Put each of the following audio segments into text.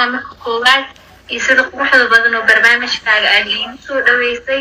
tahay marka koowaad iyo sida quruxda badan oo barnaamijkaaga aad iigu soo dhaweysay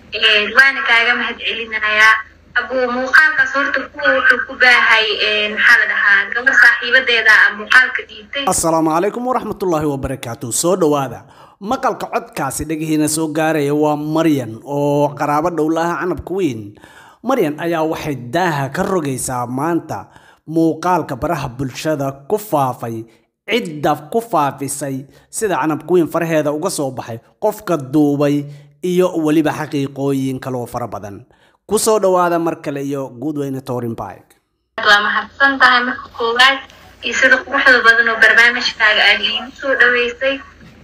waana kaaga mahad celinayaa abuu muuqaalkaas horta kuwa wuxuu ku baahay maxaa la dhahaa gabar saaxiibadeeda a muuqaalka dhiibtay assalaamu calaykum waraxmatullaahi wabarakaatu soo dhowaada maqalka codkaasi dhegihiina soo gaaraya waa maryan oo qaraabo dhowlaha canabka weyn maryan ayaa waxay daaha ka rogaysaa maanta muuqaalka baraha bulshada ku faafay cidda ku faafisay sida canabka weyn faraheeda uga soo baxay qofka duubay iyo weliba xaqiiqooyin kaloo fara badan kusoo dhowaada mar kale iyo guudweyne torinbig waa mahadsan tahay marka koowaad iyo sida quruxda badan oo barnaamijkaaga aad iigu soo dhaweysay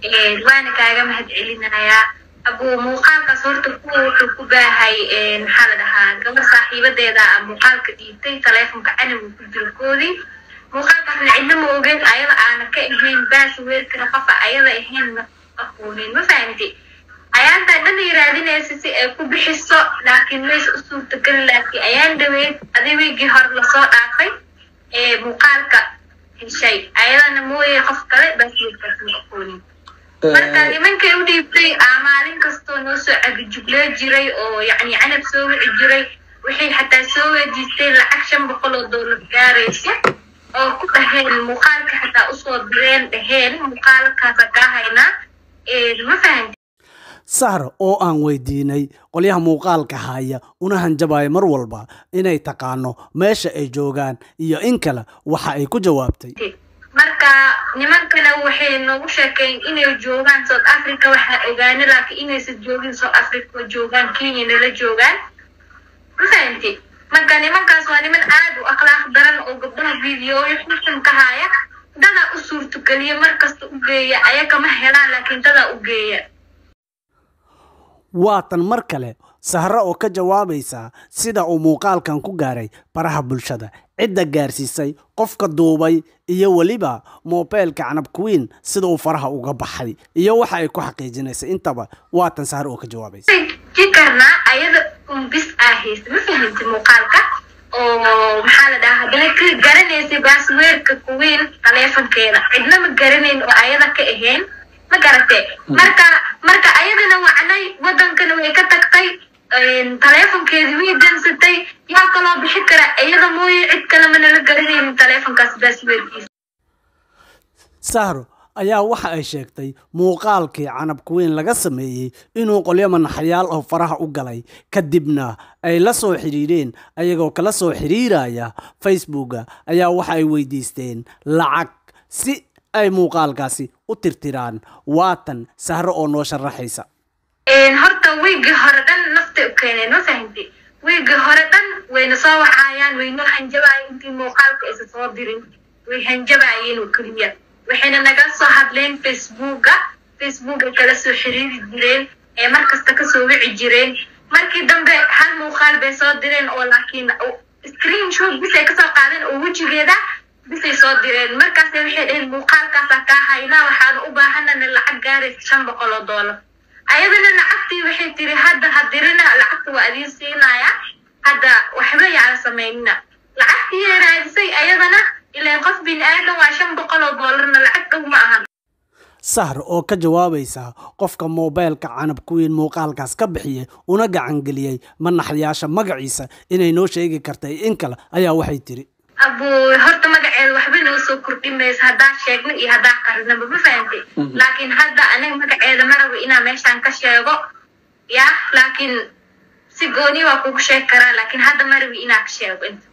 waana kaaga mahad celinayaa abuu muuqaalkaas horta kuwa wuxuu ku baahay maxaa la dhahaa gabar saaxiibadeeda a muuqaalka dhiibtay taleefonka canigu ku jirkoodii muuqaalkaasna cidna ma ogeyn ayada aana ka ahayn baas weerkana qofa ayada ahayn ma aqoonin ma fahamti ayaantaa dhan raadinaysa si ay ku bixiso laakiin mays u suurtagelin laakiin ayaan dhaweyd adiweygii hore lasoo dhaafay ee muuqaalka heshay ayadana mooye qof kale baasweerkaas ma aqoonin marka nimankay u dhiibtay aa maalin kastoo noo soo cagijuglee jiray oo yacni canab soo wici jiray waxay xataa soo weydiisteen lacag shan boqol oo doolar gaaraysa oo ku dhaheen muuqaalka xataa usoo direen dhaheen muuqaalkaasa kaa haynaa ma fahamti sahar oo aan weydiinay qolyaha muuqaalka haya una hanjabaya mar walba inay taqaano meesha ay joogaan iyo in kale waxa ay ku jawaabtay marka nimankana waxay noogu sheekeyn inay joogaan south africa waxaa ogaana laakiin inaysan joogin south africa oo joogaan kenya nala joogaan ma fahamti marka nimankaas waa niman aad u akhlaaq daran oo gabdhaha videoyo xushan ka haya dadaa u suurtogeliya markasta u geeya ayaga ma helaan laakiin dadaa u geeya waatan mar kale sahro oo ka jawaabaysa sida uu muuqaalkan ku gaaray baraha bulshada cidda gaarsiisay qofka duubay iyo weliba moobeelka canabkuwiin sida uu faraha uga baxay iyo waxa ay ku xaqiijinaysa intaba waatan sahro oo ka jawaabaysa ji karnaa ayada un bis aa haysa ma fahamti muuqaalka oo maxaa la dhahaa haddana ka garanaysay baasweerka kuwiin taleefonkeeda cidna ma garanayn oo ayada ka ahayn ma garatee marka marka ayadana wacnay wadankana way ka tagtay taleefonkeedii way dansatay yaa kaloo bixi kara iyada mooye cid kale manala garanaynin taleefonkaas baasweerkiisa sahro ayaa waxa ay sheegtay muuqaalkii canabkuweyn laga sameeyey inuu qolyo manaxyaal oo faraha u galay kadibna ay la soo xidhiidheen ayagoo kala soo xidhiiraya facebooka ayaa waxa ay weydiisteen lacag si ay muuqaalkaasi u tirtiraan waatan sahro oo noo sharaxaysa horta wiigii hore dhan naftay u keeneen ma fahamti wiigii hore dhan wayna soo wacaayaan waynoo hanjabaayeen intii muuqaalka aysa soo dirin way hanjabaayeen oo keliya waxayna naga soo hadleen facebooka facebooka kala soo xiriiri jireen ee markasta kasoo wici jireen markii dambe hal muuqaal bay soo direen oo laakiin screen shot bisay kasoo qaadeen oo wejigeeda bisay soo direen markaas waxay dhaheen muuqaalkaasa kaa haynaa waxaana u baahanana lacag gaaraysa shan boqol oo doolar ayadana lacagtii waxay tiri hadda hadirina lacagta waa idiin siinaya hadda waxba yaala sameynina lacagtii raadisay ayadana ilaan qof bini aadan waa shan boqol oo doolarna lacag dhow ma ahan sahar oo ka jawaabaysa qofka moobeelka canabkuwiin muuqaalkaas ka bixiyey una gacangeliyey manaxyaasha magaciisa inay noo sheegi kartay in kale ayaa waxay tiri abuu horta magaceeda waxba noo soo kordhin mayso haddaa sheegna iyo haddaa qarinaba ma fahamtay laakiin hadda aniga magaceeda ma rabo inaa meeshaan ka sheego ya laakiin si gooni waa kugu sheegi karaa laakiin hadda ma rabi inaa ka sheego inta